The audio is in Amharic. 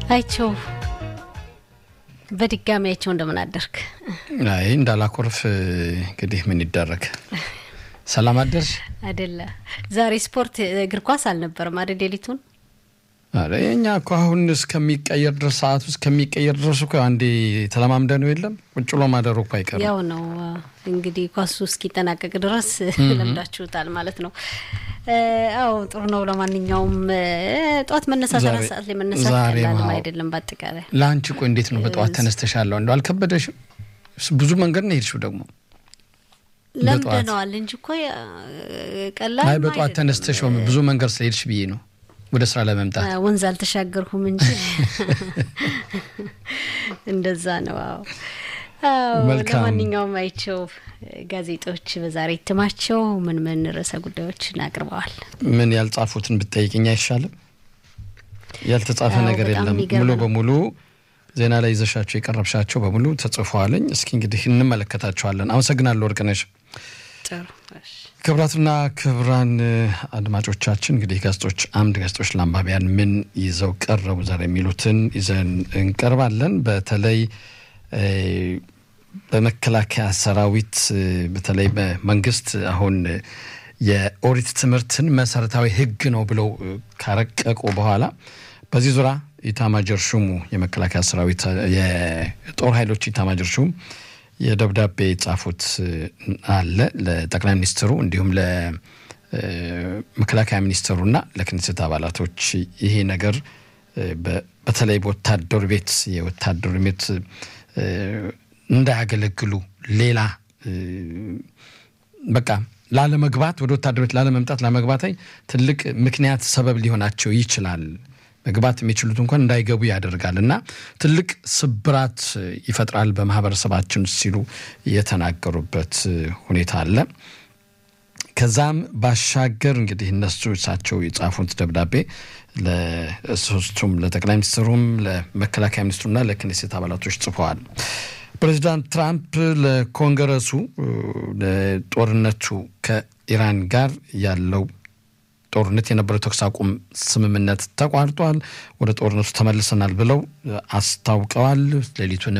አይቸው በድጋሚ አይቸው እንደምን አደርክ? አይ እንዳላኮርፍ እንግዲህ ምን ይደረግ። ሰላም አደርሽ አይደለ? ዛሬ ስፖርት እግር ኳስ አልነበረም አይደል? ሌሊቱን አረ እኛ እኮ አሁን እስከሚቀየር ድረስ ሰዓቱ እስከሚቀየር ድረስ እኮ አንዴ ተለማምደ ነው የለም ቁጭ ብሎ ማደሩ እኮ አይቀርም። ያው ነው እንግዲህ ኳሱ እስኪጠናቀቅ ድረስ ለምዳችሁታል ማለት ነው። አዎ ጥሩ ነው። ለማንኛውም ጠዋት መነሳት አራት ሰዓት ላይ መነሳት ቀላልም አይደለም። በአጠቃላይ ለአንቺ ቆይ እንዴት ነው በጠዋት ተነስተሻለሁ? እንደው አልከበደሽም? ብዙ መንገድ ነው ሄድሽው ደግሞ ለምደነዋል እንጂ እኮ ቀላል አይ በጠዋት ተነስተሽ ብዙ መንገድ ስለሄድሽ ብዬ ነው ወደ ስራ ለመምጣት ወንዝ አልተሻገርኩም እንጂ እንደዛ ነው። አዎ ለማንኛውም አይቸው ጋዜጦች በዛሬ እትማቸው ምን ምን ርዕሰ ጉዳዮችን አቅርበዋል? ምን ያልጻፉትን ብትጠይቅኝ አይሻልም? ያልተጻፈ ነገር የለም። ሙሉ በሙሉ ዜና ላይ ይዘሻቸው የቀረብሻቸው በሙሉ ተጽፈዋለኝ። እስኪ እንግዲህ እንመለከታቸዋለን። አመሰግናለሁ ወርቅነሽ። ጥሩ ክብራትና ክብራን አድማጮቻችን እንግዲህ ጋዜጦች አምድ ጋዜጦች ለአንባቢያን ምን ይዘው ቀረቡ ዛሬ የሚሉትን ይዘን እንቀርባለን። በተለይ በመከላከያ ሰራዊት በተለይ በመንግስት አሁን የኦሪት ትምህርትን መሰረታዊ ሕግ ነው ብለው ካረቀቁ በኋላ በዚህ ዙሪያ ኢታማጀር ሹሙ የመከላከያ ሰራዊት የጦር ኃይሎች ኢታማጀር ሹም የደብዳቤ የጻፉት አለ ለጠቅላይ ሚኒስትሩ እንዲሁም ለመከላከያ ሚኒስትሩና ለክኔሴት አባላቶች ይሄ ነገር በተለይ በወታደር ቤት የወታደር ቤት እንዳያገለግሉ ሌላ በቃ ላለመግባት ወደ ወታደር ቤት ላለመምጣት ላለመግባት ትልቅ ምክንያት ሰበብ ሊሆናቸው ይችላል። መግባት የሚችሉት እንኳን እንዳይገቡ ያደርጋል እና ትልቅ ስብራት ይፈጥራል በማህበረሰባችን ሲሉ የተናገሩበት ሁኔታ አለ። ከዛም ባሻገር እንግዲህ እነሱ እሳቸው የጻፉት ደብዳቤ ለሶስቱም ለጠቅላይ ሚኒስትሩም ለመከላከያ ሚኒስትሩና ለክኔሴት አባላቶች ጽፈዋል። ፕሬዚዳንት ትራምፕ ለኮንግረሱ ለጦርነቱ ከኢራን ጋር ያለው ጦርነት የነበረው ተኩስ አቁም ስምምነት ተቋርጧል፣ ወደ ጦርነቱ ተመልሰናል ብለው አስታውቀዋል። ሌሊቱንም